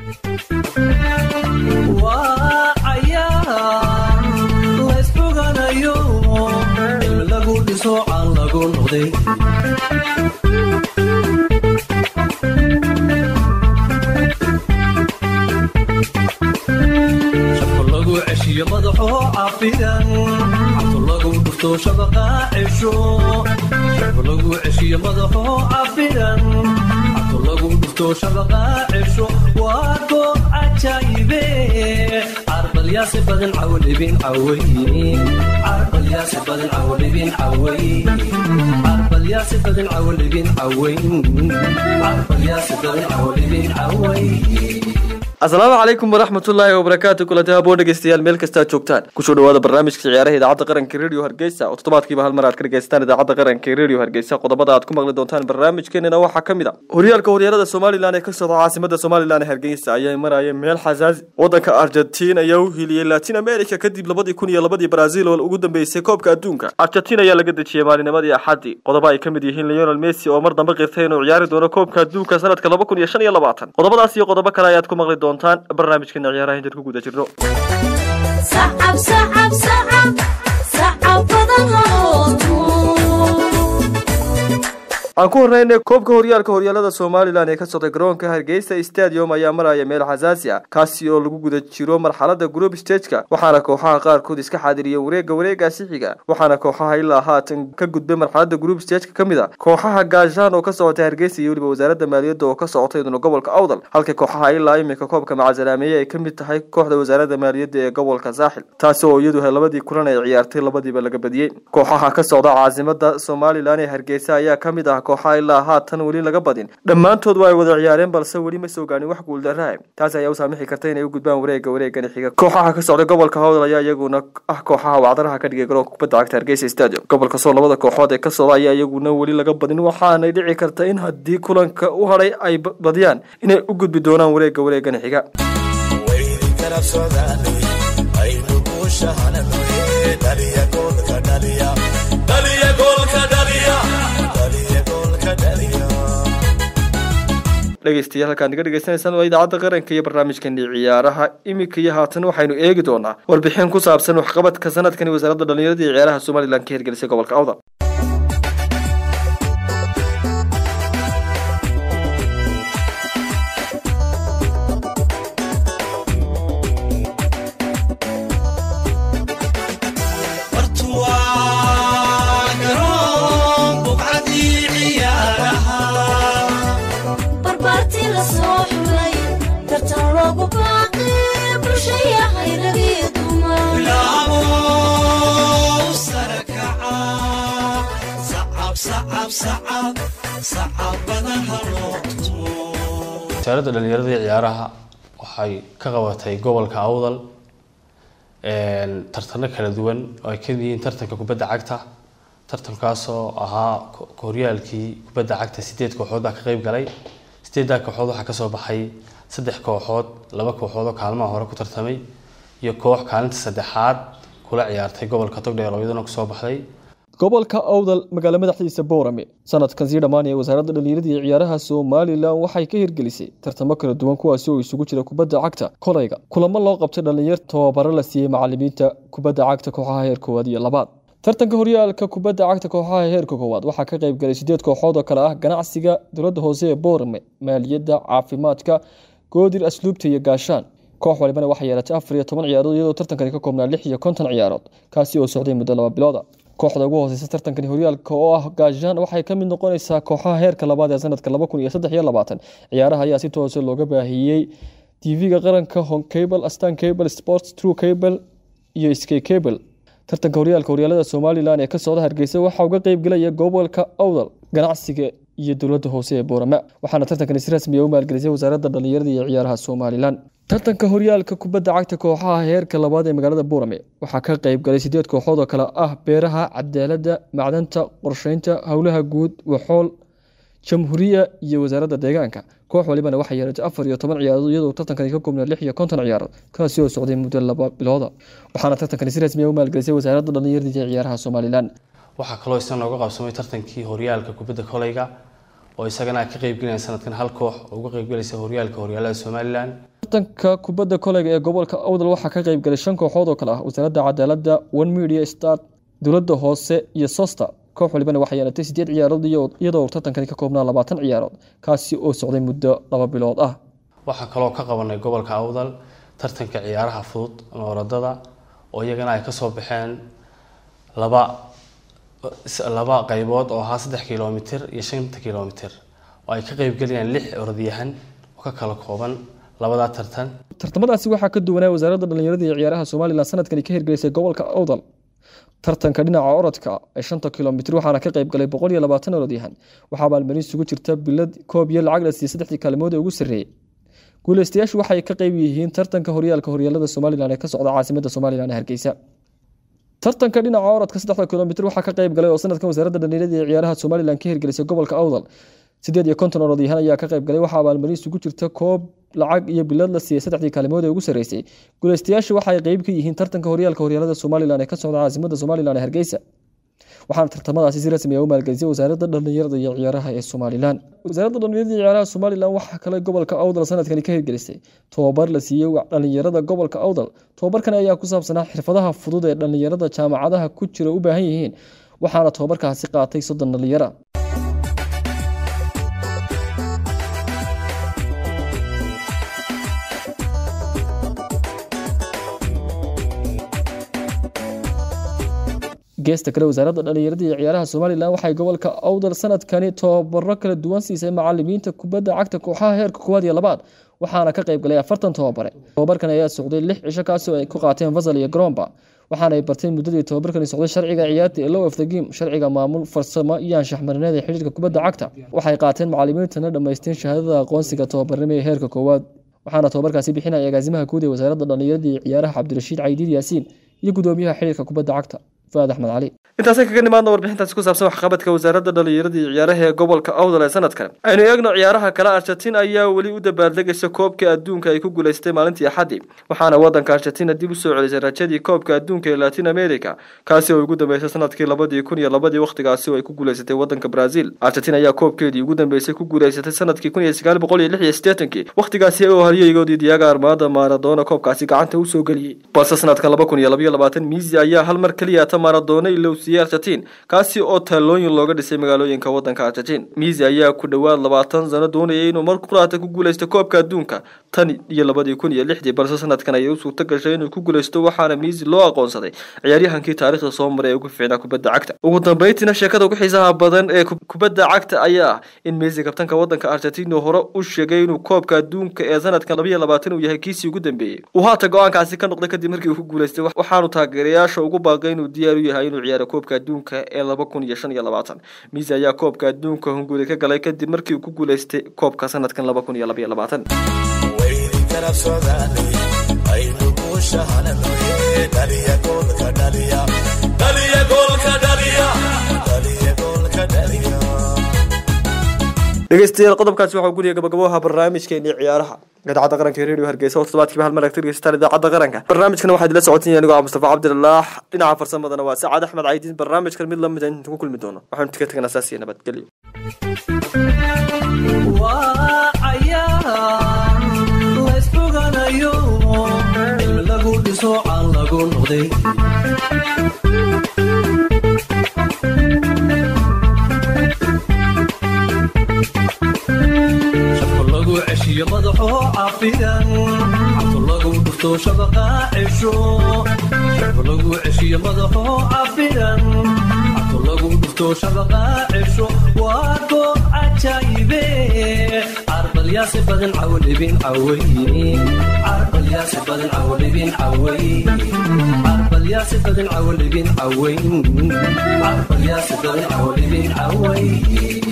waa cayaar laysfoganayo in lagu dhiso aan lagu noqday shabka lagu ceshiyo madaxoo cafidan cabto lagu dhufto shabaqa cesho shabka lagu ceshiyo madaxoo cafidan cabto lagu dhufto shabaqa cesho waa goob cajaayibe carbalyaasi badan cawlibin caway carbalyaasi badan cawlibin caway carbalyaasi badan cawlibin caway carbalyaasi badan cawlibin caway asalaamu calaykum waraxmatullaahi wabarakaatu kulanti haboo dhegeystayaal meel kastaa joogtaan kusoo dhawaada barnaamijka ciyaaraha idaacadda qaranka radio hargeysa oo toddobaadkiiba hal mar aad ka dhegeystaan idaacadda qaranka radio hargeysa qodobada aad ku maqli doontaan barnaamijkeenana waxaa ka mid a horyaalka horyaalada somalilan ee ka socda caasimada somalilan ee hargeysa ayaa maraya meel xasaasi wadanka argentiin ayaa u hiliyey latin america kadib labadii kun iyo labadii brazil oo ugu dambeysay koobka adduunka argentiin ayaa laga dejiyey maalinimadii axadii qodobo ay ka mid yihiin leonel messi oo mar dambe qirtay inuu ciyaari doono koobka adduunka sanadka laba kun iyo shan iyo labaatan qodobadaas iyo qodobo kale ayaad ku maqli doontaan barnaamijkeena ciyaaraha intaad ku guda jirno sacab sacab sacab sacab badan halooto aan ku horreynay koobka horyaalka horyaalada somalilan ee ka socday garoonka hargeysa stadium ayaa maraya meel xasaasi ah kaasi oo lagu guda jiro marxalada group stageka waxaana kooxaha qaarkood iska xaadiriyeen wareega wareegaasi xiga waxaana kooxaha ilaa haatan ka gudbay marxalada group stageka ka mid a kooxaha gaashaan oo ka socotay hargeysa iyo weliba wasaaradda maaliyadda oo ka socotay iduna gobolka awdal halka kooxaha ilaa iminka koobka macasalaameeye ay ka mid tahay kooxda wasaaradda maaliyadda ee gobolka saaxil taasi oo iyadu labadii kulan ay ciyaartay labadiiba laga badiyey kooxaha ka socda caasimada somalilan ee hargeysa ayaa ka mid ah kooxaha ilaa haatan weli laga badin dhammaantood waa ay wada ciyaareen balse weli ma soo gaanin wax guuldarraa taas ayaa u saamixi karta inay u gudbaan wareega wareegani xiga kooxaha ka socda gobolka howdal ayaa iyaguna ah kooxaha wacdaraha ka dhigay garoonka kubadda cagta hargeysa stadium gobolka soo labada kooxood ee ka socda ayaa iyaguna weli laga badin waxaanay dhici karta in haddii kulanka u hadhay ay badiyaan inay u gudbi doonaan wareega wareegani xiga waydi garab socdaanay aynu guushahananoye dhaliya goolka dhaliya dhaliya goolka dhaliya dhaliya goolka dhaliya dhegeystayaal halkaad naga dhegeysanaysaan waa idaacadda qaranka iyo barnaamijkani ciyaaraha iminka iyo haatan waxaynu eegi doonaa warbixin ku saabsan waxqabadka sanadkani wasaaradda dhalinyarada iyo ciyaaraha somalilan ka hirgelisay gobolka awdal bartuwaa garoon buqcadii ciyaaraha barbaartii la soo xulay tartan loogu baaqi bulshaya hayragii dumar bilaabo sarakaca sacab sacab sacab sacab badan halooto wasaaradda dhalinyarada iyo ciyaaraha waxay ka qabatay gobolka awdal tartano kala duwan oo ay ka mid yihiin tartanka kubadda cagta tartankaasoo ahaa ko- horyaalkii kubadda cagta sideed kooxood baa ka qeyb galay sideeddaa kooxood waxaa kasoo baxay saddex kooxood laba kooxood oo kaalmaha hore ku tartamay iyo koox kaalinta saddexaad kula ciyaartay gobolka togdheer oo iyaduna kusoo baxday gobolka awdal magaalo madaxdiisa boorame sanadkan sii dhammaanaya wasaaradda dhalinyarada iyo ciyaaraha somalilan waxay ka hirgelisay tartamo kala duwan kuwaasi oo isugu jira kubadda cagta kolayga kulamo loo qabtay dhalinyar tababaro la siiyey macalimiinta kubadda cagta kooxaha heer koowaad iyo labaad tartanka horyaalka kubadda cagta kooxaha heerka koowaad waxaa ka qayb galay sideed kooxood oo kale ah ganacsiga dowladda hoose ee boorame maaliyadda caafimaadka goodir asluubta iyo gaashaan koox walibana waxay yeelatay afar iyo toban ciyaarood iyadoo tartankani ka koobnaa lix iyo konton ciyaarood kaasi oo socday muddo laba bilooda kooxda ugu hooseysa tartankani horyaalka oo ah gaashaan waxay ka mid noqonaysaa kooxaha heerka labaad ee sanadka laba kun iyo saddex iyo labaatan ciyaaraha ayaa si toose looga baahiyey tv-ga qaranka home cable astan cable sports true cable iyo sky cable tartanka horyaalka horyaalada somalilan ee ka socda hargeysa waxaa uga qeyb gelaya gobolka awdal ganacsiga iyo dowladda hoose ee boorama waxaana tartankani si rasmi ah u maalgelisay wasaaradda dhalinyarada iyo ciyaaraha somalilan tartanka horyaalka kubadda cagta kooxaha heerka labaad ee magaalada boorame waxaa ka qeyb galay sideed kooxood oo kale ah beeraha cadaaladda macdanta qorsheynta howlaha guud waxool jamhuuriya iyo wasaaradda deegaanka koox walibana waxay yeelatay afar iyo toban ciyaarood iyadoo tartankani ka koobnaa lix iyo konton ciyaarood kaasi oo socday muddo laba bilooda waxaana tartankani si rasmi ah u maalgelisay wasaaradda dhalinyarada iyo ciyaaraha somalilan waxaa kaloo isna nooga qabsamay tartankii horyaalka kubadda kolayga oo isagana ka qeybgelayaan sanadkan hal koox oo uga qeybgelaysa horyaalka horyaalada somalilan tartanka kubadda koleyga ee gobolka awdal waxaa ka qeyb galay shan kooxood oo kale ah wasaaradda cadaaladda one media start dowladda hoose iyo sosta koox walibana waxay yeelatay sideed ciyaarood iyadoo uu tartankani ka koobnaa labaatan ciyaarood kaasi oo socday muddo laba bilood ah waxaa kaloo ka qabanay gobolka awdal tartanka ciyaaraha fudud ama orodada oo iyagana ay kasoo baxeen laba laba qaybood oo ahaa saddex kilomitir iyo shanta kilomitir oo ay ka qeybgelayaan lix orodyahan oo ka kala kooban labadaa tartan tartamadaasi waxaa ka duwanaa wasaaradda dhallinyarada iyo ciyaaraha somalilan sanadkani ka hirgelisay gobolka awdal tartanka dhinaca orodka ee shanta kilomitir waxaana ka qeyb galay boqol iyo labaatan orodyahan waxaa abaalmarin isugu jirta bilad koob iyo lacag la siiyey saddexdii kaalmood ee ugu sarreeyey guuleystayaashu waxay ka qeyb yihiin tartanka horyaalka horyaalada somalilan ee ka socda caasimadda somalilan ee hargeysa tartanka dhinaca orodka saddexda kilomitir waxaa ka qeyb galay oo sanadkan wasaaradda dhallinyarada iyo ciyaaraha somalilan ka hirgelisay gobolka awdal sideed iyo konton orodyahan ayaa ka qeyb galay waxaa abaalmarin isugu jirta koob lacag iyo bilad la siiyey saddexdii kaalimood ee ugu sarreysay guuleystayaashu waxay qeyb ka yihiin tartanka horyaalka horyaalada somalilan ee ka socda caasimadda somalilan ee hargeysa waxaana tartamadaasi si rasmi ah u maalgelisay wasaaradda dhallinyarada iyo ciyaaraha ee somalilan wasaaradda dhallinyarada iyo ciyaaraha somalilan waxaa kale gobolka awdal sanadkani ka hirgelisay tobabar la siiyey dhallinyarada gobolka awdal tobabarkan ayaa ku saabsanaa xirfadaha fudud ee dhallinyarada jaamacadaha ku jira u baahan yihiin waxaana tobabarkaasi qaatay soddon dhallinyara geesta kale wasaaradda dhallinyarada iyo ciyaaraha somalilan waxay gobolka awdal sanadkani tobabaro kala duwan siisay macalimiinta kubadda cagta kooxaha heerka koowaad iyo labaad waxaana ka qeyb galay afartan tobabare tobabarkan ayaa socday lix cisho kaasi oo ay ku qaateen fasal iyo garomba waxaana ay barteen muddadii tobabarkani socday sharciga ciyaarta ee low of the game sharciga maamul farsamo iyo anshax marineed ee xidhiirka kubadda cagta waxay qaateen macalimiintana dhammaysteen shahaadada aqoonsiga tobabarnimo ee heerka koowaad waxaana tobabarkaasi bixinaya agaasimaha guud ee wasaaradda dhallinyarada iyo ciyaaraha cabdirashiid caydiid yaasiin iyo gudoomiyaha xidhiirka kubadda cagta fuaad axmed cali intaasay kaga nimaadna warbixintaasi ku saabsan waxqabadka wasaaradda dhallinyarada iyo ciyaaraha ee gobolka awdal ee sanadkan aynu eegno ciyaaraha kale argentin ayaa weli u dabaaldegaysa koobka adduunka ay ku guulaystay maalintii axaddii waxaana waddanka argentina dib usoo celisay rajadii koobka adduunka ee latin america kaasi oo ugu dambeysay sanadkii labadii kun iyo labadii wakhtigaasi oo ay ku guulaysatay waddanka brazil argentin ayaa koobkeedii ugu dambeysay ku guulaysatay sanadkii kun iyo sagaal boqol iyo lix iyo siddeetankii wakhtigaasi oo haliyeygoodii diyaga armaada maaradoona koobkaasi gacanta usoo geliyey balse sanadkan laba kun iyo labaiyo labaatan miisi ayaa hal mar keliya ta maaradoona ilowsiiyey argentin kaasi oo taalooyin looga dhisay magaalooyinka waddanka argentin miisi ayaa ku dhowaad labaatan sano doonayay inuu mar quraata ku guulaysto koobka adduunka tan iyo labadii kun iyo lixdii balse sanadkan ayay u suurto gashay inuu ku guulaysto waxaana miisi loo aqoonsaday ciyaaryahankii taariikhda soo maray ee ugu fiicnaa kubadda cagta ugu dambeyntiina sheekada ugu xiisaha badan ee kubadda cagta ayaa ah in miisi kabtanka waddanka argentin hore u sheegay inuu koobka adduunka ee sanadkan labaiyo labaatan uu yahay kiisii ugu dambeeyey uu haata go-aankaasi ka noqday kadib markii uu ku guulaystay waxaanu taageerayaasha ugu baaqay inuu diyaar u yahay inuu ciyaaro koobka adduunka ee laba kun iyo shan iyo labaatan miisi ayaa koobka adduunka hunguri ka galay kadib markii uu ku guulaystay koobka sanadkan laba kun iyo labaiyo labaatan wayni garab socdaanay aynu guushahananoye dhaliya goolka dhaliya dhaliya goolka dhaliya dhaliya goolka dhaliya dhegeystayaal qodobkaasi waxaa guriga gabagaboha barnaamijkeeni ciyaaraha idaacadda qaranka radio hargeysa oo toddobaadkiiba hal mar agta dhegeystaan idaacadda qaranka barnaamijkana waxaa idila socotin anigoo ah mustafa cabdilalaah dhinaca farsamadana waa sacaad axmed caydiin barnaamijkan mid lamid inta ku kulmi doono waxaanu tika tagnaa saas iyo nabadgelyo waa cayaar laysboganayo in lagu dhiso aan lagu noqday shafka lagu ceshiyo madaxoo cafidan cabto lagu dhufto shabaqa cesho shafka lagu ceshiyo madaxoo cafidan cabto lagu dhufto shabaqa cesho waa goob cajaayibe carbalyaasi badan cawdhibin caway carbalyaasi badan cawdhibin caway carbalyaasi badan cawdhibin caway carbalyaasi badan cawdhibin caway